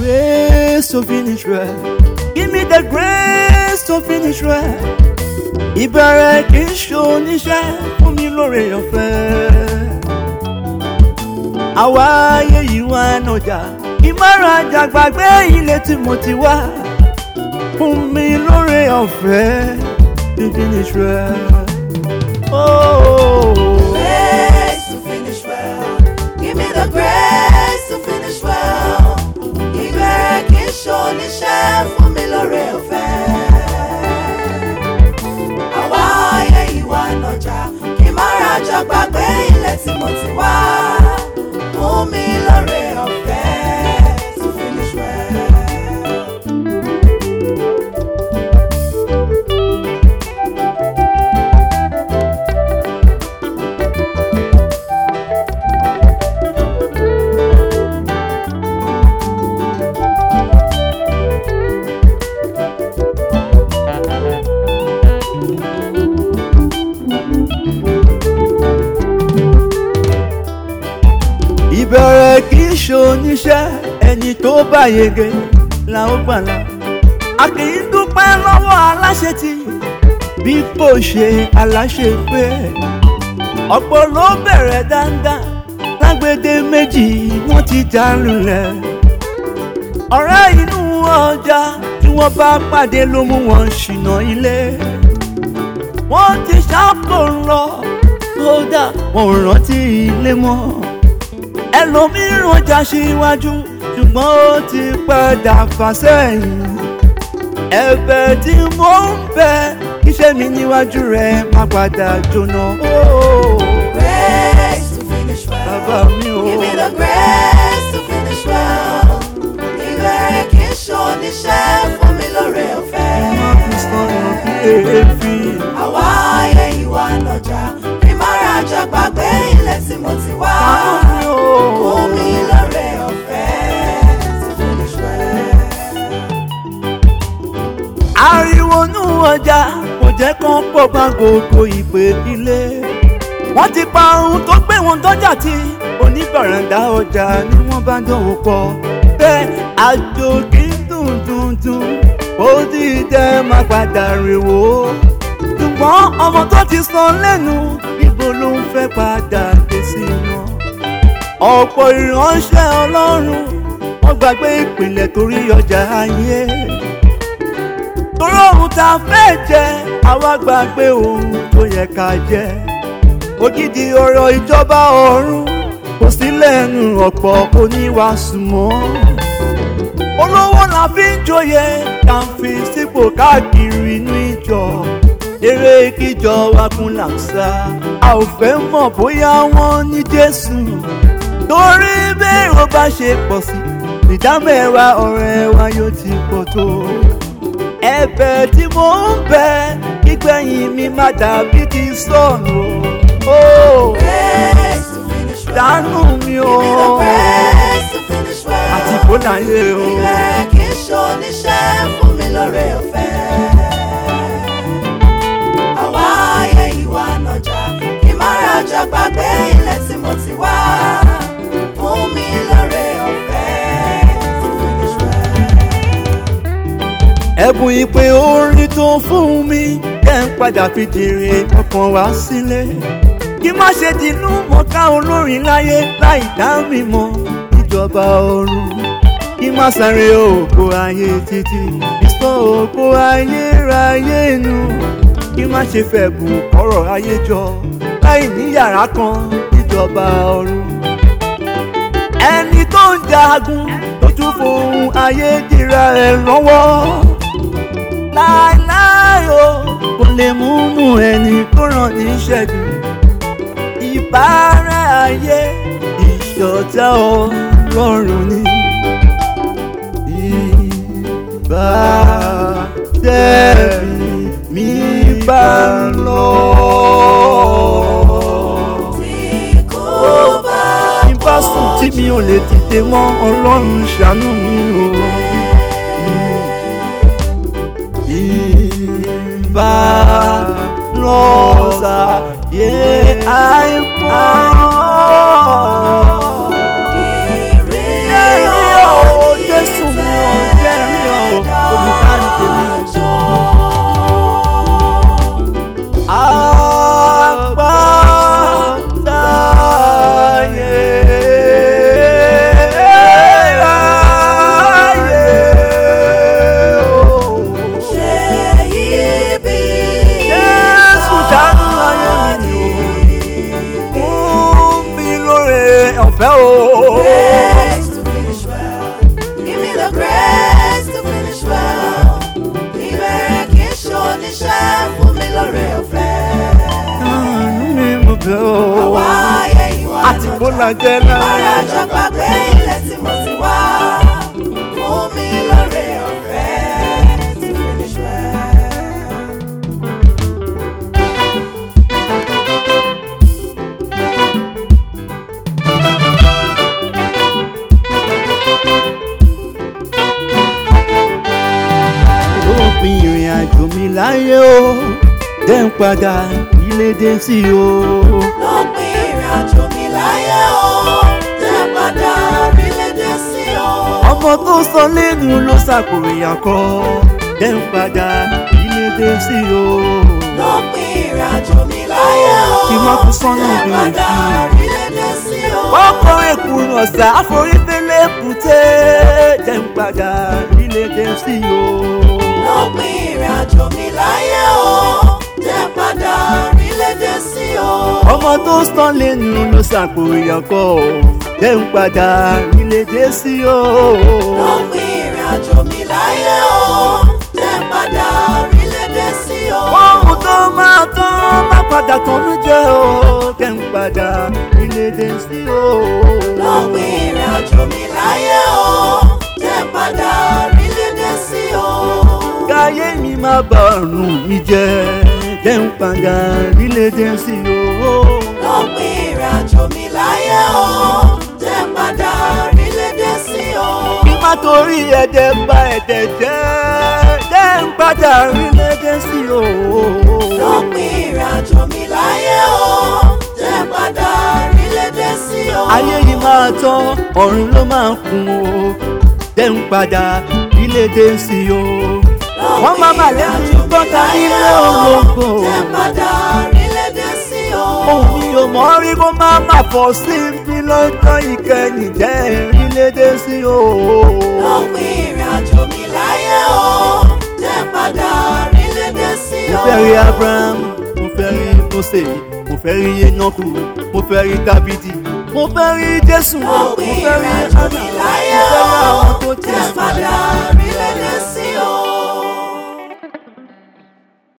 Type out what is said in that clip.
grace to finish well. Give me the grace to finish well. Ìbẹ̀rẹ̀ kì í ṣe oníṣẹ́ fún mi lóore ọ̀fẹ́. Àwa ayé yìí wá nàjà. Ìmọ̀ràn àjà gbàgbé ilé tí mo ti wá. Fún mi lóore ọ̀fẹ́ to finish well. Oh. Grace to finish well. Give me the grace to finish well. Ìbẹ̀rẹ̀ kì í ṣoníṣẹ́ fún mi lóore ọ̀fẹ́. Àwa ayé ìwà nàjà kí n má rajà gbàgbé ilẹ̀ tí mo ti wá. Fún mi lóore ọ̀fẹ́ to finish well. ìbẹ̀rẹ̀ kì í ṣe oníṣẹ́ ẹni tó bá yege la ó gbàlà a kì í dúpẹ́ lọ́wọ́ aláṣetì bí kò ṣe aláṣẹ pé ọ̀pọ̀ ló bẹ̀rẹ̀ dáadáa lágbèdè méjì wọ́n ti já lulẹ̀ ọ̀rẹ́ inú ọjà tí wọ́n bá pàdé ló mú wọn ṣìnà ilé wọ́n ti ṣàpò lọ kódà wọn ò rántí ilé mọ́ ẹlòmíràn já síwájú ṣùgbọ́n ó ti padà fà sẹ́yìn ẹ̀bẹ̀ tí mo ń bẹ̀ iṣẹ́ mi níwájú rẹ̀ má padà jóná. Oh, Grace to finish well. Bàbá mi o. Give me the grace to finish well. Ìbẹ̀rẹ̀ kì í ṣoníṣẹ́ fún mi lóore ọ̀fẹ́. má fi sọ̀rọ̀ bí èéfín. Àwa ayé ìwà nàjà kí má rajà gbàgbé ilẹ̀ tí mo ti wá. Bàbá mi o. Fún mi lóore ọ̀fẹ́ to finish well. ariwo nú ọjà kò jẹ́ kán pọ̀ bá gbogbo ìpè ilé wọ́n ti pa ohun tó gbé wọn dọ́jà tí oníbàràǹdà ọjà ni wọ́n bá dánwò pọ̀ bẹ́ẹ̀ àjò kì í dùn dùn dùn ó dìde má padà rèwò ṣùgbọ́n ọmọ tó ti sọ lẹ́nu ibo ló ń fẹ́ padà dé sí wọn ọ̀pọ̀ ìránṣẹ́ ọlọ́run wọ́n gbàgbé ìpìlẹ̀ torí ọjà ayé torí ohun tá a fẹ́ jẹ àwa gbàgbé ohun tó yẹ ká jẹ ògidì ọ̀rọ̀ ìjọba ọ̀run kò sí lẹ́nu ọ̀pọ̀ oníwàásù mọ́ olówó la fi ń joyè ká ń fi sípò káàkiri inú ìjọ eré kíjọ wa kún làǹṣà a ò fẹ́ mọ̀ bóyá wọ́n ní jésù torí bẹ́ẹ̀rù bá ṣe pọ̀ sí ìdámẹ́wàá ọ̀rẹ́ wa yóò ti pọ̀ tó ẹ̀bẹ̀ tí mo ń bẹ̀ kígbẹ̀yìn mi má dàbí kí n sọnù o Grace to finish well. dànù mi o Give me the grace to finish well. àti kó láyé o Ìbẹ̀rẹ̀ kì í ṣoníṣẹ́ fún mi lóore ọ̀fẹ́. Àwa ayé ìwà nàjà kí má rajà gbàgbé ilẹ̀ tí mo ti wá. Fún mi lóore ọ̀fẹ́ to finish well. ẹ̀bùn ìpè orin tó fún mi kẹ́ ń padà fi jèrè ọkàn wá sílé kí má ṣe dínú mọ̀ká olórin láyé láì dá mi mọ̀ ìjọba ọ̀run kí má sáré ògo ayé títí ìsọ ògo ayérayé nu kí má ṣe fẹ̀bùn ọ̀rọ̀ ayé jọ láì ní yàrá kan ìjọba ọ̀run ẹni tó ń jagun tó tún fohùn ayé dira ẹ̀ lọ́wọ́ láéláé o kò lè mú mú ẹni tó ràn ní ṣẹ́gun ìbára ayé ìṣọ̀tá ọlọ́run ni ìbá tẹ̀mí mi bá lọ. Tí kò bá Bí bá sùn tí mi ò lè dìde mọ́ ọlọ́run ṣàánú mi o. Ìbá lọ́sà yé àìpọ̀. ìrírí Ẹ̀rí o, Jésù ọ̀fẹ́ o. Grace to finish well. Give me the grace to finish well. Ìbẹ̀rẹ̀ kì í ṣoníṣẹ́ fún mi lóore ọ̀fẹ́. àánú mi mo bẹ̀ o. Àwa ayé ìwà àti kó lọ́jà. la jẹ́ náà. Ara jọ gbàgbé ilẹ̀ tí mo ti wá. Fún mi lóore ọ̀fẹ́ to finish well. òpin ìrìn àjò mi láyé o jẹ́ ń padà ilé dé sí o. lópin ìrìn àjò mi láyé o jẹ́ padà orílẹ̀-èdè sí o. ọmọ tó sọ lẹ́nu ló ṣàkóyà kọ́ jẹ́ ń padà ilé dé sí o. lópin ìrìn àjò mi láyé o Kí wọ́n fi sọ́nà jẹ́ mi padà sí. orílẹ̀-èdè sí o. ọkọ̀ èkùn ọ̀sà àforífẹ́lẹ́ kùté jẹ́ ń padà ilé dé sí o. lópin ìrìn àjò mi láyé o jẹ́ padà orílẹ̀-èdè sí o. ọmọ tó sọ lẹ́nu ló ṣàkóyà kọ́ jẹ́ ń padà ilé dé sí o. lópin ìrìn àjò mi láyé o jẹ́ padà orílẹ̀-èdè sí o. ohun tó máa tán má padà tán ló jẹ́ o jẹ́ ń padà ilé dé sí o. lópin ìrìn àjò mi láyé o jẹ́ padà orílẹ̀-èdè sí o. káyé mi má bà ọ̀run mi jẹ́ jẹ́ ń padà ilé dé sí o. lópin ìrìn àjò mi láyé o jẹ́ padà orílẹ̀-èdè sí o. kí má torí ẹ̀dẹ̀ bà ẹ̀dẹ̀ jẹ́ jẹ́ ń padà ilé dé sí o. lópin ìrìn àjò mi láyé o jẹ́ padà orílẹ̀-èdè sí o. ayé yìí máa tán ọ̀run ló máa kún o jẹ́ ń padà ilé dé sí o. wọ́n máa mà lẹ́nu gbọ́ta nílé olóko. jẹ́ padà orílẹ̀-èdè sí o. òun ni o mọ̀ rí kó má má fọ́ sí mi lọ́jọ́ ìkẹyìn jẹ́ ìrìnlédè sí o. lópin ìrìn àjò mi láyé o jẹ́ padà orílẹ̀-èdè sí mo o. fẹ́ rí abraham mo fẹ́ rí mose mo fẹ́ rí enoku mo fẹ́ rí dábìdì mo fẹ́ rí jésù mo lópin fẹ́ rí ìrìn àjò anna mi